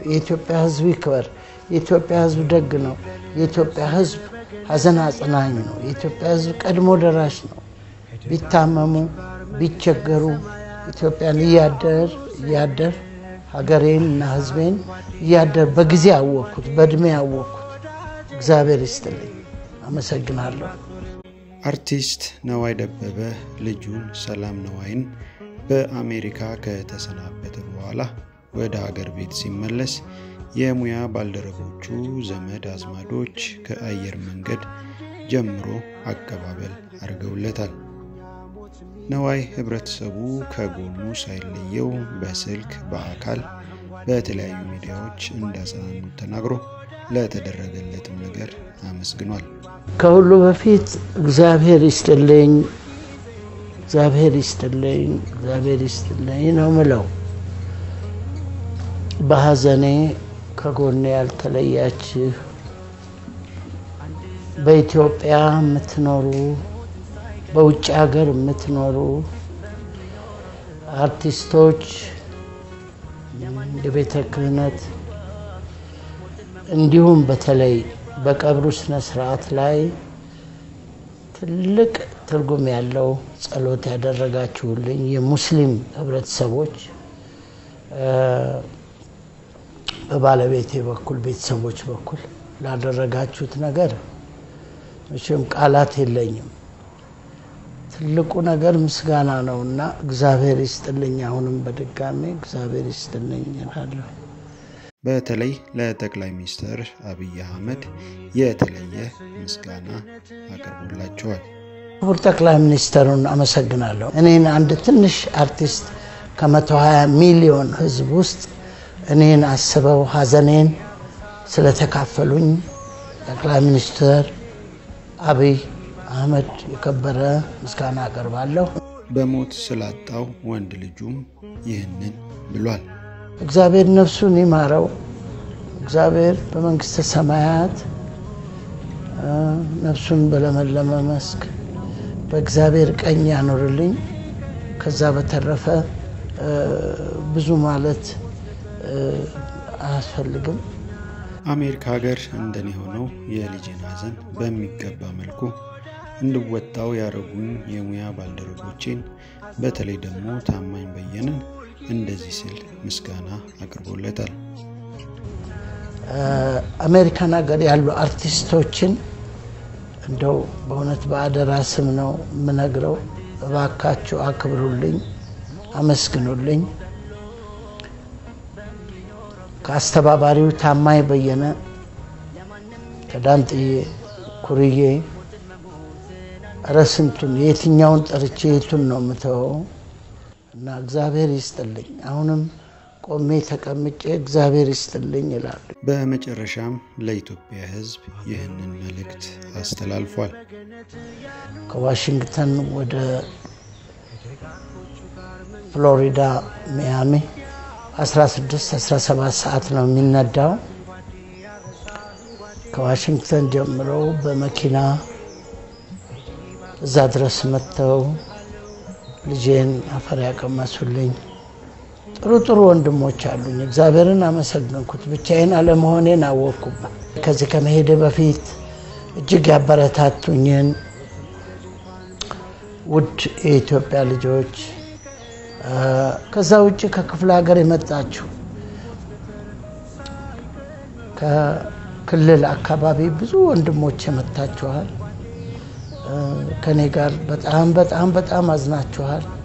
የኢትዮጵያ ሕዝብ ይክበር። የኢትዮጵያ ሕዝብ ደግ ነው። የኢትዮጵያ ሕዝብ ሀዘን አጽናኝ ነው። የኢትዮጵያ ሕዝብ ቀድሞ ደራሽ ነው። ቢታመሙ ቢቸገሩ ኢትዮጵያን እያደር እያደር ሀገሬን እና ሕዝቤን እያደር በጊዜ አወቅኩት፣ በእድሜ አወቅኩት። እግዚአብሔር ይስጥልኝ። አመሰግናለሁ። አርቲስት ነዋይ ደበበ ልጁን ሰላም ነዋይን በአሜሪካ ከተሰናበተ በኋላ ወደ ሀገር ቤት ሲመለስ የሙያ ባልደረቦቹ፣ ዘመድ አዝማዶች ከአየር መንገድ ጀምሮ አቀባበል አድርገውለታል። ነዋይ ህብረተሰቡ ከጎኑ ሳይለየው በስልክ በአካል በተለያዩ ሚዲያዎች እንዳጽናኑት ተናግሮ ለተደረገለትም ነገር አመስግኗል። ከሁሉ በፊት እግዚአብሔር ይስጥልኝ፣ እግዚአብሔር ይስጥልኝ፣ እግዚአብሔር ይስጥልኝ ነው ምለው። በሐዘኔ ከጎኔ ያልተለያችሁ በኢትዮጵያ የምትኖሩ በውጭ ሀገር የምትኖሩ አርቲስቶች፣ የቤተ ክህነት እንዲሁም በተለይ በቀብሩ ስነ ስርዓት ላይ ትልቅ ትርጉም ያለው ጸሎት ያደረጋችሁልኝ የሙስሊም ህብረተሰቦች በባለቤቴ በኩል ቤተሰቦች በኩል ላደረጋችሁት ነገር መቼም ቃላት የለኝም። ትልቁ ነገር ምስጋና ነው እና እግዚአብሔር ይስጥልኝ። አሁንም በድጋሜ እግዚአብሔር ይስጥልኝ እላለሁ። በተለይ ለጠቅላይ ሚኒስትር አብይ አህመድ የተለየ ምስጋና አቅርቦላቸዋል። ክቡር ጠቅላይ ሚኒስትሩን አመሰግናለሁ። እኔን አንድ ትንሽ አርቲስት ከመቶ ሀያ ሚሊዮን ህዝብ ውስጥ እኔን አስበው ሀዘኔን ስለተካፈሉኝ ጠቅላይ ሚኒስትር አብይ አህመድ የከበረ ምስጋና አቀርባለሁ። በሞት ስላጣው ወንድ ልጁም ይህንን ብሏል። እግዚአብሔር ነፍሱን ይማረው። እግዚአብሔር በመንግስተ ሰማያት ነፍሱን በለመለመ መስክ በእግዚአብሔር ቀኝ ያኖርልኝ። ከዛ በተረፈ ብዙ ማለት አያስፈልግም። አሜሪካ ሀገር እንደኔ ሆነው የልጄን ሀዘን በሚገባ መልኩ እንድወጣው ያደረጉኝ የሙያ ባልደረቦቼን በተለይ ደግሞ ታማኝ በየነን እንደዚህ ስል ምስጋና አቅርቦለታል። አሜሪካን ሀገር ያሉ አርቲስቶችን እንደው በእውነት በአደራ ስም ነው የምነግረው። እባካችሁ አክብሩልኝ፣ አመስግኑልኝ። ከአስተባባሪው ታማኝ በየነ፣ ከዳንጥዬ ኩርዬ፣ እረ ስንቱን የትኛውን ጠርቼ የቱን ነው የምተወው? እና እግዚአብሔር ይስጥልኝ። አሁንም ቆሜ ተቀምጬ እግዚአብሔር ይስጥልኝ ይላሉ። በመጨረሻም ለኢትዮጵያ ሕዝብ ይህንን መልእክት አስተላልፏል። ከዋሽንግተን ወደ ፍሎሪዳ ሚያሚ 16 17 ሰዓት ነው የሚነዳው። ከዋሽንግተን ጀምሮ በመኪና እዛ ድረስ መጥተው ልጄን አፈር ያቀመሱልኝ ጥሩ ጥሩ ወንድሞች አሉኝ። እግዚአብሔርን አመሰግንኩት። ብቻዬን አለመሆኔን አወቅኩበት። ከዚህ ከመሄድ በፊት እጅግ ያበረታቱኝን ውድ የኢትዮጵያ ልጆች፣ ከዛ ውጭ ከክፍለ ሀገር የመጣችሁ ከክልል አካባቢ ብዙ ወንድሞች የመታችኋል። ከኔ ጋር በጣም በጣም በጣም አዝናችኋል።